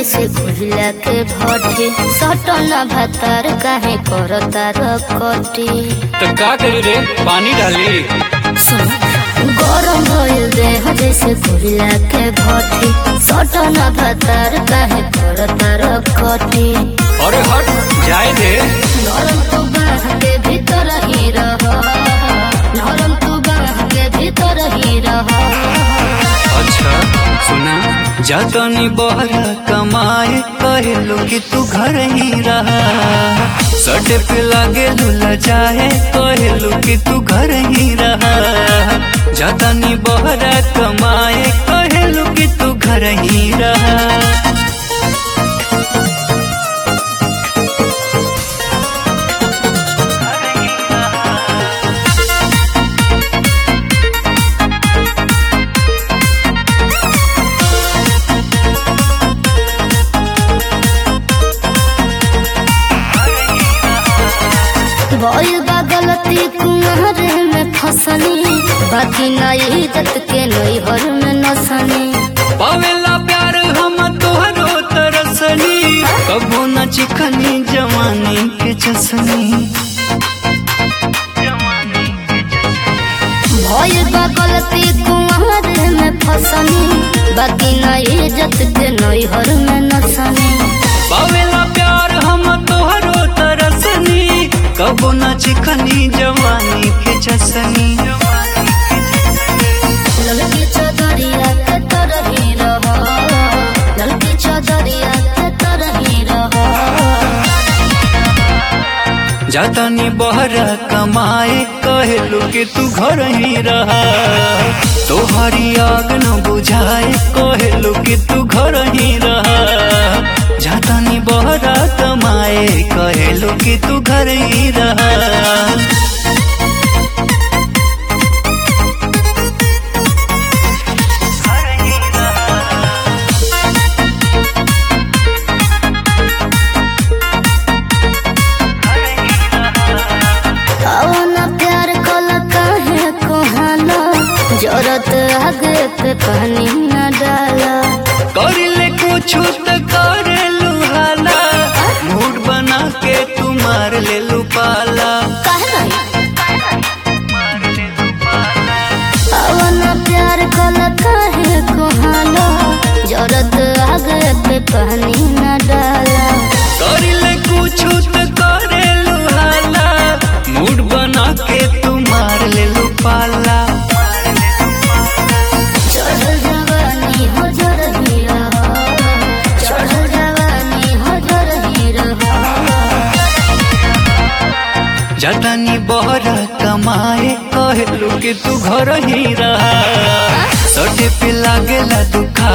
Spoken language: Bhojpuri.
जैसे भूला के भटे सटना भातार काहे करता रकटी तो का करी रे पानी डाली गरम भइल देह जैसे भूला के भटे सटना भातार काहे करता रकटी अरे हट जाए दे नरम तू बाह के भीतर ही रह नरम तू बाह के भीतर ही रह अच्छा सुना जातनी बहरा कमाए कहलो कि तू घर ही रहा सट पे लागे लुला जाए कहलो कि तू घर ही रहा जातनी बहरा कमाए कहलो कि तू घर ही रहा भइल बा गलती कुहरे में फसनी बाकी ना इज्जत के नैहर में नसनी पावेला प्यार हम तोहरो तरसनी कबो न चिकनी जवानी के चसनी भइल बा गलती कुहरे में फसनी बाकी ना इज्जत के नैहर में नसनी पावेला प्यार हम तोहरो तरसनी कबो न चिकनी जवानी के चसनी ललकी चदरिया के तरही रह ललकी चदरिया के तरही रह जातानी बहरा कमाए कहलू कि तू घर ही रहा तोहरी आग न बुझाए कहलू कि तू घर ही रहा जातानी बहरा कमाए कहलू कि तू घर ही रहा कौना प्यार कल काहे कोहाना जरत आगे पे पानी न डाला कर ले कुछ तो कर लुहाला मूड बना के तू मार ले लू पाला कौना प्यार कल काहे कोहाना जरत आगे पे पानी न डाला कर ले कुछ तो कर लुहाला मूड बना के तू मार ले लू पाला चढ़ जवानी हो जर हीरा चढ़ जवानी हो जर हीरा जतनी बहरा कमाए कहलू कि तू घर ही रहा सटे पे लागेला दुखा